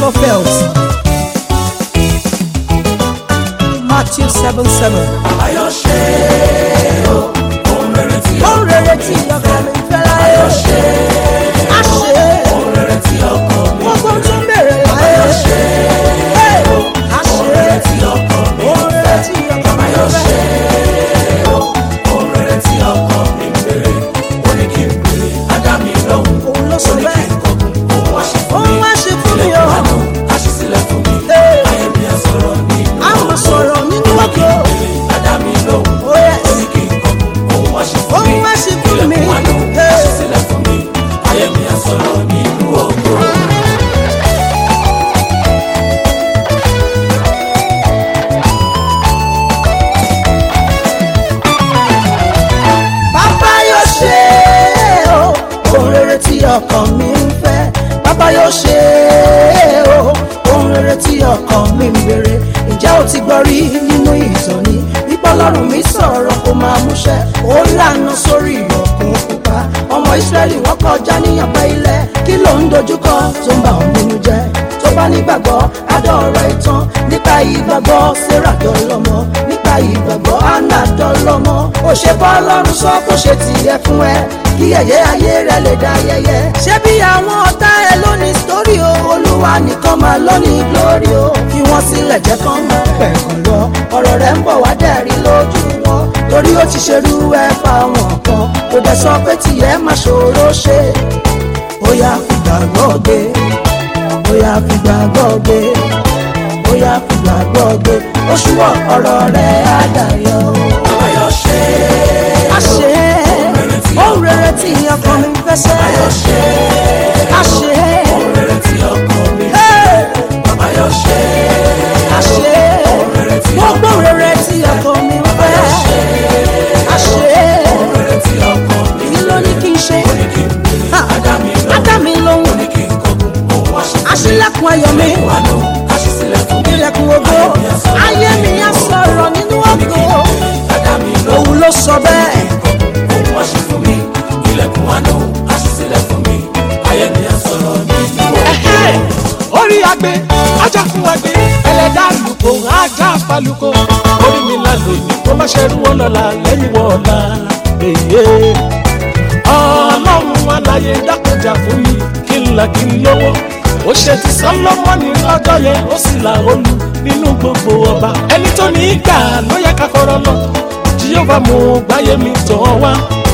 felt. Matthew seven seven. Ayọ̀ ṣe o, ohun rere tí Ó rere tí ọkàn mi fẹ́ láyé. Á ṣe é. ohun rere tí ọkọ mi Gbogbo tó ń bèrè láyé. Á ṣe é. Á ṣe é. tí ọkọ mi Ó rere tí ọkàn mi fẹ́. ohun rere tí ọkọ mi ń bèrè. Ó ní kí n bèrè, á dá mi lóhùn. Òun ló sọ Ó ní kí bẹ́ẹ̀. n kọkùn, òun wá ṣe fún Òun mi. wá ṣe fún mi o. Àánú, á ṣí sílẹ̀ fún mi. Ee. Ayé mi á sọ̀rọ̀ nínú Á máa sọ̀rọ̀ nínú ọkọ̀. Á dá mi lóhùn. Oh yes. Ó ní kí n kọkùn, òun wá ṣe fún mi. Òun wá ṣe fún mi. Ilẹ̀kùn àánú, á Ee. ṣí sílẹ̀ fún mi. Ayé mi á sọ̀rọ̀ nínú ògo. Bàbá yóò ṣe é o, ohun rere tí ọkàn mi ń fẹ́. Bàbá yóò ṣe é o, ohun rere tí ọkàn mi ń béèrè. Ǹjẹ́ o ti gbọ́ rí nínú ìtàn ni? Bíbọ́ lọ́rùn mi sọ̀rọ̀ kó máa múṣẹ́. Ó lànà sórí ọ̀kun pupa. Ọmọ Ísírẹ́lì wọ́n kọjá níyànpẹ́ ilẹ̀. Kí ló ń dojúkọ tó ń bà ọ́ nínú jẹ́? Tó bá nígbàgbọ́, adọ́ọ̀rọ̀ ìtàn. Nípa ìgbàgbọ́, Sarah dọ́lọ́mọ. Nípa ìgbàgbọ́, Anna dọ́lọ́mọ. Ó ṣe bọ́ lọ́rùn sọ kó ṣe tiẹ̀ fún ẹ. Kí ẹ̀yẹ ayé rẹ lè dá yẹyẹ. Ṣé bí àwọn ọ̀tá ẹ lónìí sórí o? Olúwa nìkan máa lónìí glory o. Fi wọ́n sílẹ̀ jẹ́ kán máa pẹ̀kàn lọ. Ọ̀rọ̀ rẹ̀ ń bọ̀ wá dẹ̀rí lójú wọn. Torí ó ti ṣerú ẹ fáwọn kan. Kò dẹ̀ sọ pé tiẹ̀ máa ṣòro ṣe. Ó yá fìgbàgbọ́ gbé bóyá fìgbàgbọ́ gbé bóyá fìgbàgbọ́ gbé oṣù wọ ọ̀rọ̀ rẹ̀ á dayọ̀. Ayọ̀ ṣe a ṣe é ohun rere tí ọkàn mi fẹ́ sẹ́. a ṣe é ohun rere tí ọkọ mi ń Hey! Ayọ̀ ṣe a ṣe é gbogbo rere tí ọkàn mi fẹ́. a ṣe é ohun rere tí ọkọ mi ń kí ló ní kí n ṣe. ní kí n bèrè. Ha! Á dá mi lóhùn. á dá mi lóhùn Ní kí n kọkùn, òun wá ṣe fún mi. aṣílẹ̀kùn ayọ̀ mi Àánú, á ṣí sílẹ̀ fún mi. ilẹ̀kùn ògo ayé mi á sọ̀rọ̀ nínú ògo Á dá mi lóhùn. òun ló sọ bẹ́ẹ̀. Òun wá ṣe fún mi. Ilẹ̀kùn àánú, á ṣí sílẹ̀ fún mi. Ayé mi á sọ̀rọ̀ nínú ògo. orí agbe ajá fún agbe ẹlẹ́dà lùkò ajá falùkò orí mi là lóyún kó má ṣe rú wọn lọ́la lẹ́yìn wọ́ọ̀la èyí. ọlọ́run aláyé dákọjà fún mi kí n là kí n lówó ó ṣe ti sọlọ́mọ́nì lọ́jọ́ yẹn ó sì là olú nínú gbogbo ọba ẹni tó ní í gbà ló yẹ ká fọ̀rọ̀ lọ jíyọ́bà mo gbáyé mi tọ̀ wá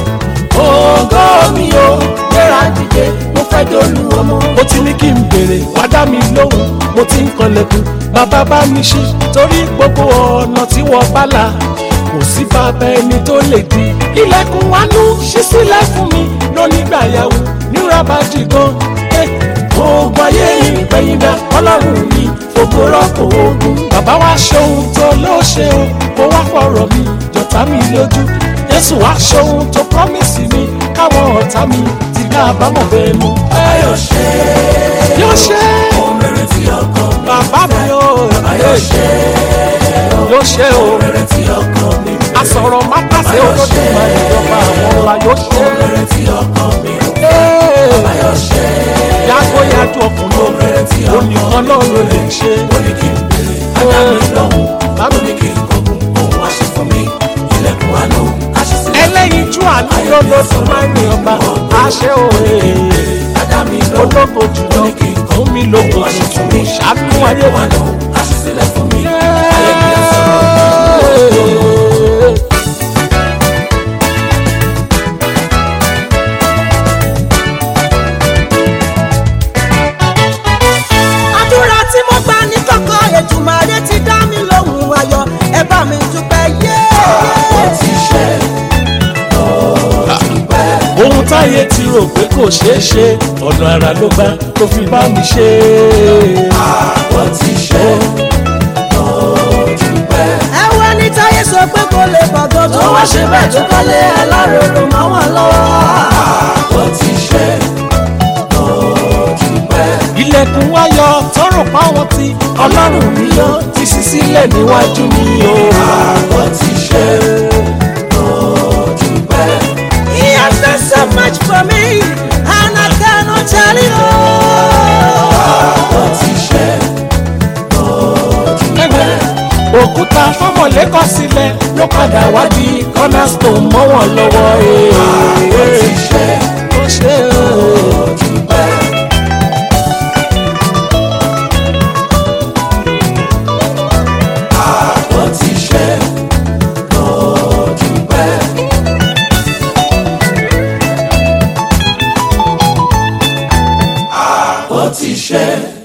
ògo mi o gbéra dìde mo fẹ́ dolú ọmọ. mo ti ní kí n béèrè wá dá mi lóhùn mo ti ń kanlẹ̀kùn bàbá bá mi ṣí torí gbogbo ọ̀nà tí wọ́n bá là kò sí bàbá ẹni tó lè di. ilẹ̀kùn wánú ṣí sílẹ̀ fún mi lónígbàyàwó nírabàjì gan. Eh, ogun ayé ìgbẹ̀yìndà ọlọ́run mi fògo rọ́pò ogun. bàbá wa ṣe ohun tó ló ṣe o kó wá fọ̀rọ̀ mi jọ̀tá mi lójú jésù wá ṣohun tó promise mi káwọn ọ̀tá mi ti ká àbámọ̀ bẹ́ẹ̀ mú. Ayọ̀ ṣe yóò ṣe ohun rere tí ọkọ mi ń bàbá mi ò Ayọ̀ ṣe yóò ṣe o ohun rere tí ọkọ mi ń àsọ̀rọ̀ mátàsé olódùn máa ń jọba àwọn ọ̀la yóò ṣe ohun rere tí ọkọ mi ń Ee, Ayọ̀ ṣe yàgò yàjò ọkùnrin lónìí onìkan náà ló lè ṣe. ó ní kí n bèrè. Á dá mi lóhùn. Bàbá Ó ní kí n kọkùn, òun wá ṣe fún mi. Ilẹ̀kùn àánú, á ṣí sílẹ̀. ẹlẹ́yinjú àná lọ́dọọdún máa ń ní ọba àṣẹ òye Á dá mi lóhùn. ológo jùlọ fún mi lógo tuntun ṣàánú ayé wa. Àánú, á ṣí sílẹ̀ fún mi. Ayé mi á sọ̀rọ̀. àdúrà tí mo gbà ní kọ̀kọ̀ Èdùmàrè ti dá mi lóhùn ayọ̀ ẹ bá mi dúpẹ́ yé. Ó ti ṣe, ó dúpẹ́. ohun táyé ti rò pé kò ṣeé ṣe ọ̀nà àrà ló gbà tó fi bá mi ṣe. Ó ti ṣe, ó dúpẹ́. ẹwẹ́ ní táyé sọ pé kò lè bọ̀gọ́ tó wá ṣe bẹ́ẹ̀ tó kọ́lé aláròrò mọ́ wọn lọ́wọ́. Ó ti ṣe, ó dúpẹ́. ilẹ̀kùn ayọ̀ tọrọ páwọn tí ọlọ́run mi yọ ti ṣí sílẹ̀ níwájú mi o. Ó ti ṣe, ó dúpẹ́. He has done so much for me and I cannot tell it all. Ó ti ṣe, òkúta fọmọlẹ́kọ̀ sílẹ̀ ló padà wá di cornerstone mọ́ wọn lọ́wọ́ ó ti ṣe ó ṣe ó ti pẹ́. ó ti ṣe ó ti pẹ́. ó ti ṣe